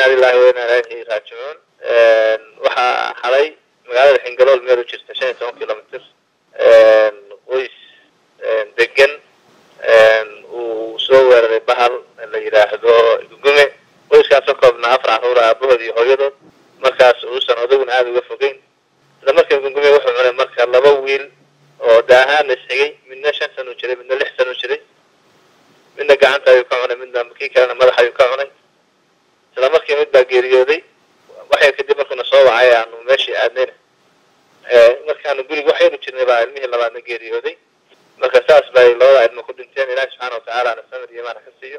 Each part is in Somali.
inaa lilahi wa inaa ilaahi raajicuun waxaa xalay magaalada xingalool meel u jirta shan iyo toban kilomitr qoys degan uu soo weeraray bahal la yidhaahdo gugume qoyskaasoo koobnaa afar carruur aabahood iyo hooyadood markaas uusan odaguna aada uga fogeyn isla markii gugume wuxuu cunay marka laba wiil oo daahaan la isxigay midna shan san u jiray midna lix san u jiray midna gacanta ayuu ka cunay midna kii kalena madax ayuu ka cunay isla markii mid baa geeriyooday waxay kadib markuuna soo wacay aanu meeshii aadnayna markaanu guriga waxaynu jirnay baa ilmihii labaadna geeriyooday marka saas bay labada ilmo ku dhinteen ilaahi subxaana watacaala ana samir iyo imaana ka siiyo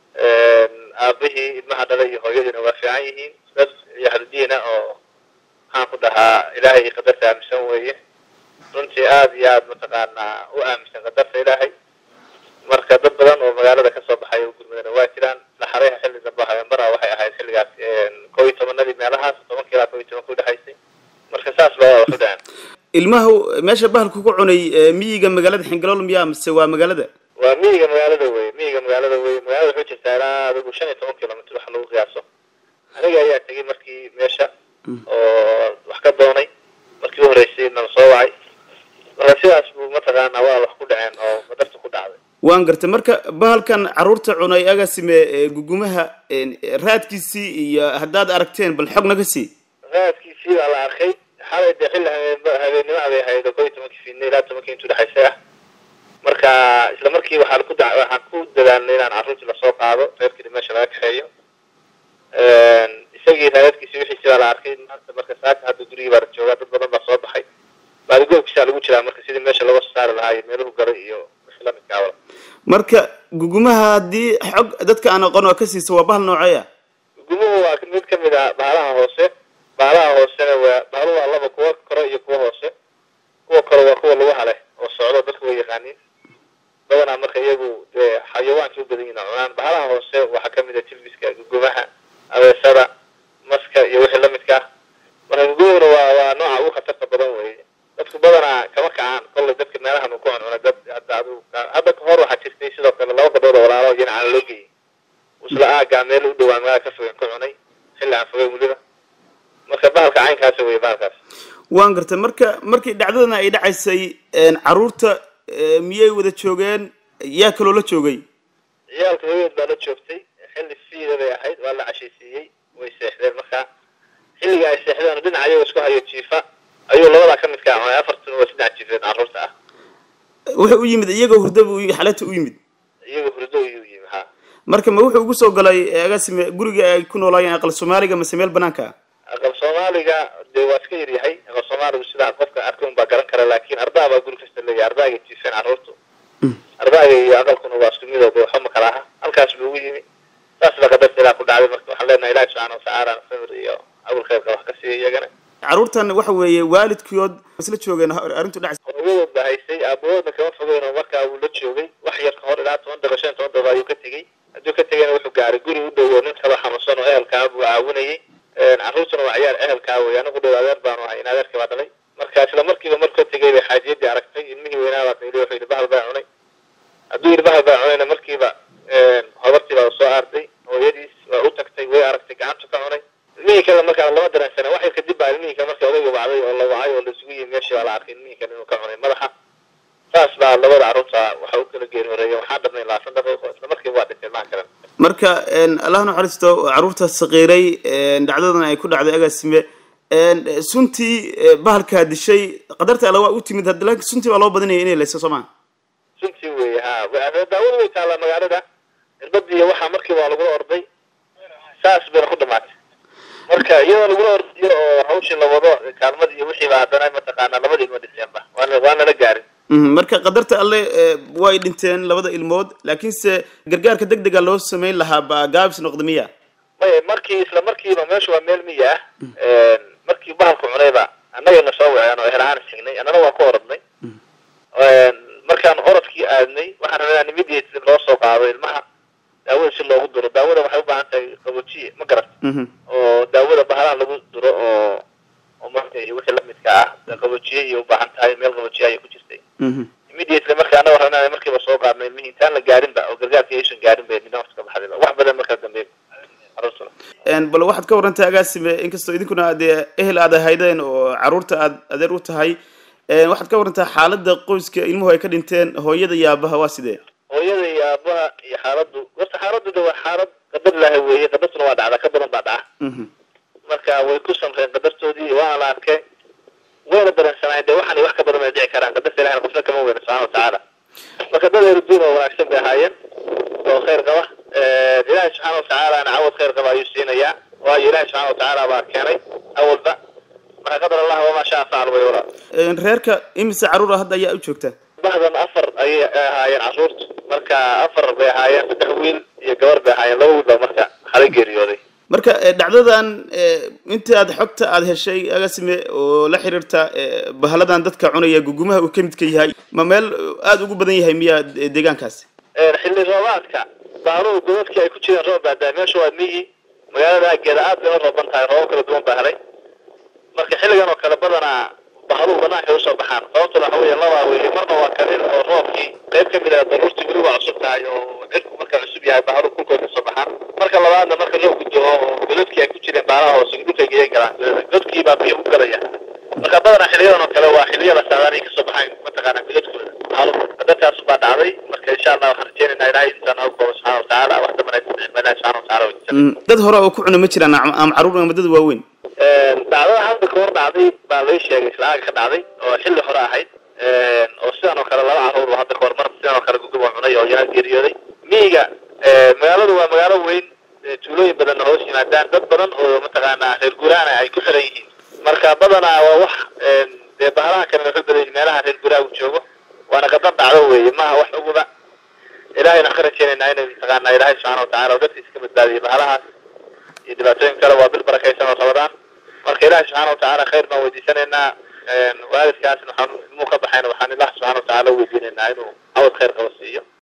aabihii ilmaha dhalay iyo hooyadiina waa fiican yihiin dad yaxludiina oo maxaan ku dhahaa ilaahay qadarta aaminsan weeye runtii aada iyo aada mataqaanaa u aaminsan qadarta ilaahay marka dad badan oo magaalada kasoo baxay oo gurmadana waa jiraan laxareha xilli dambe habeenbara waxay ahayd xilligaas kow iyo tobanadii meelahaas tobanka ilaa kow iyo tobanka udhexaysay marka saas baa wax u dhacan ilmaha meesha bahalku ku cunay miyiga magaalada xingalool miyaa mise waa magaalada waa miyiga magaalada wey miyiga magaalada wey magaalada wuxuu jirtaa ilaa adigu shan iyo toban kilomitr wax lagu qiyaaso aniga ayaa tegay markii meesha oo wax ka doonay markii u horreysay nala soo wacay marka sidaas buu mataqaanaa waa wax ku dhaceen oo qadarta ku dhacday waan gartay marka bahalkan carruurta cunay agasime gugumaha raadkiisii iyo haddaad aragteen bal xog naga sii raadkiisii baa la arkay xalay dee xilli habeen habeennimo abay ahayd oo kow iyo tobankii fiidnay ilaa tobankii intuu dhexaysay ah marka isla markii waxaan ku da waxaan ku dadaalnay inaan carruurtii lasoo qaado reerkii meesha laga kaxeeyo isagii raadadkiisi wixiisi baa la arkay maanta marka saaka hadda gurigii baa la joogaa dad badan baa soo baxay baadigoobkiisaa lagu jiraa marka sidii meesha looga soo saari lahaa iyo meeluhu galay iyo wixii lamidka awla marka gugumaha haddii xog dadka aan aqoon oo ka siisa waa bahal noocey ah gugumuhu waa mid kamid ah bahalaha hoose bahalaha hoosena waa bahalo waa laba kuwa kore iyo kuwa hoose kuwa kore waa kuwa lugaha leh oo socdo dadku way yaqaaniin badanaa marka iyagu dee xayawaankii u badan yihin cunaan bahalaha hoose waxaa kamid ah tilbiska gugumaha abeesada maska iyo wixii lamidka ah marka gugumuhuna waa waa nooca ugu khatarta badan weye dadku badanaa kama kacaan kollay dadka meelahan uu ku cuncuna dad hadda adu hadda kahor waxaa jirtay sidoo kale laba gabdhood oo walaalo iyana cala loo geeyey isla aagaa meel u dhawaa magaalada ka fogen ka cunay xilli aan fogay weliba marka bahalka caynkaas wey bahalkaas waan gartay marka markii dhacdadana ay dhacaysay carruurta miyay wada joogeen yaa kaloo la joogay ciyaalka hooyaed baa la joogtay xilli fiida bay ahayd waa la cashaysiiyey way seexdeen marka xilliga ay seexdeen dhinac ayagoo isku hayo jiifa ayuu labadaa ka midkaa cunay afartuna waa saddex jiifeed carruurta ah wuxuu u yimid iyagoo hurda bu xalata u yimid iyagoo hurdo ayuu yimi ha marka ma wuxuu ugu soo galay agasime guriga ay ku noolaayeen aqal soomaaliga mase meel banaanka ah aqal soomaaliga dee waa iska yaryahay aqal soomaaligu sidaa qofka arka un baa garan kara laakin ardaa baa guri kasta leeyahay ardaagay jiifeen carruurtu ardaaga iyo aqalkuna waa isku midoo de waxba ma kala aha halkaas buu ugu yimi saas baa qadarta ilaa ku dhacday marka waxaan leenahay ilahi subxaana watacaala samir iyo abul khayrka wax ka siiya iyagana carruurtan waxa weeye waalidkood isla joogeen arrintu dhac hooyadood baa haysay aabahoodna kama fogeyn oo markaa wuu la joogay wax yar ka hor ilaa toban daqiiqo shan toban daqiiqo ayuu ka tegey hadduu ka tegayna wuxuu gaaray guri u dhow oo nin kaba xanuunsan oo ehelkaa buu caawinayay carruurtuna waa ciyaar ehelkaa wey anigu dhow adeer baanu ahay in adeerkii baa dhalay marka isla markiiba markuu tegay bay xaajiyadii aragtay ilmihii weynaa baa qayli wuxuu yidhi bahal baa cunay hadduu yidhi bahal baa cunayna markiiba hodartii baa soo aarday hooyadiis waa u tagtay way aragtay gacantu ka cunay ilmihii kale markaa lama dareensana wax yar kadib baa ilmihii kale markii odayga wacday oo la wacay oo laisugu yimi meeshii baa la arkay ilmihii kale inuu ka cunay madaxa saas baa labada carruurta waxa u kala geeri horeeya waxaa dhamnay labaatan daqiiqo isla markiiba waa dhintay ilmaha kale marka allah naxariisto carruurta saqiiray dhacdadan ay ku dhacday agaasime suntii bahalkaa dishay qadarta alla waa u timid hadda laakiin suntii baa loo badinaya inay layso soo maa suntii wey ha daawada way taallaa magaalada irbadii iyo waxaa markiiba waa lagula orday saas bayna ku dhamaatay marka iyadoo lagula ordayo oo hawshii la wado kaalmadii iyo wixiiba haddana mataqaanaa labada ilmo dhinteenba waana waana la gaarin marka qadarta alle way dhinteen labada ilmood laakiinse gargaarka deg dega loo samayn lahaa ba gaabis noqda miya maya markii isla markiiba meesha waa meel miya ah markii bahalku cunayba annagana soo waceen oo ehel ahaan signay annana waa ku orodnay markaan orodkii aadnay waxaan rabnaa immediately loo soo qaado ilmaha daawada si loogu duro daawada waxay u baahan tahay qaboojiye ma garat oo daawada bahalaha lagu duro oo oo marka wixii lamidka ah qaboojiye iyo u baahan tahay meel qaboojiye ayay ku jirtay immediately marka annaga rabnaa markiiba soo qaadnay ilmihii intaan la gaarinba oo gargaarka aysan gaarin bay midna waqti ka baxdayba wax badan markaa dambe carruurtuna bal waxaad ka warantaa agaasime inkastoo idinkuna dee ehel aad ahaydeen oo caruurta aad adeer u tahay waxaad ka warantaa xaalada qoyska ilmuhu ay ka dhinteen hooyada iyo aabaha waa sidee hooyada iyo aabaha iyo xaaladu horta xaaladu de waa xaalad qadar ilaahay weeye qadartuna waa dhacda ka badan baa dhaca marka way ku samreen qadartoodii waana la arkay wayna dareensanaayeen dee waxaan wax ka badan bay dhici karaan qadarta ilahina qofna kama weyna subxana watacaala marka dad erudiin oo wanaagsan bay ahaayeen oo khayr qaba ilaahay subxaana watacaalana cawad khayr qaba ayuu siinayaa waayo ilahay subxana watacaala baa keenay awalba marka qadar allah wamaa shaa facal way walaa reerka imise caruura hadda ayaa u joogta bahdan afar ayay ahaayeen caruurta marka afar bay ahaayeen saddex wiil iyo gabar bay ahaayeen laba wiil baa marka xalay geeriyooday marka dhacdadan inta aad xogta aad heshay agasime oo la xiriirta bahaladan dadka cunaya gugumaha uu ka midka yahay ma meel aada ugu badan yahay miya deegaankaasi xilli roobaadka baaruhu godadkii ay ku jireen roob baa daay meesha waa miyi magaalada aageeda aad bay u rooban tahay roobab kala duwan baa helay marka xilligan oo kale badanaa bahaluhu banaanka usoo baxaan sababtuna waxa weeye labaa weye marna waa kalin oo roobkii qayb ka mid ah daruurtii weli waa cusub tahay oo cirku marka cusub yahay bahaluhu kulkooda kasoo baxaan marka labaadna marka loo gudbo oo godadkii ay ku jireen baalaha hoose dhulkay geeyan galaan godkii baa biyo ku galaya marka badanaa xiliyadan oo kale waa xiliyada saadaanay kasoo baxayn mataqaana godadkooda bahaluhu qadartaas baa dhacday marka insha allah waxaan rajeynaynaa ilahay intaan nagu koobo subxana watacaala wax dambana isticma ilahi subxana wataala wajisa dad hore oo ku cuna ma jiraan ama caruur ama dad waaweyn dhacdada hadda ka hor dhacday baa lay sheegay islaaga ka dhacday oo xilli hore ahayd oo sidan oo kale laba caruur oo hadda kahor mar sidan oo kale gugub oo cunay oo yaa geeriyooday miyiga magaaladu waa magaalo weyn tuulooyin badanna hoos yimaadaan dad badan oo mataqaanaa reer guuraana ay ku xiran yihiin marka badanaa waa wax dee bahalaha kale waxu badan meelaha reer guuraagu joogo waana qadar dhacdo weeye maaha wax uguba ilahayna ka rajeynaynaa inay mataqaanaa ilaahay subxaana watacala oo dadkiisa ka badbaadiyo bahalahaas iyo dhibaatooyin kale waa bil barakaysan oo rabadaan marka ilahi subxaana watacaala khayr baan weydiisanaynaa waalidkaasna waxaan ilmuu ka baxayna waxaan ilaah subxana watacaala weydiinaynaa inuu cawad khayr qaba siiyo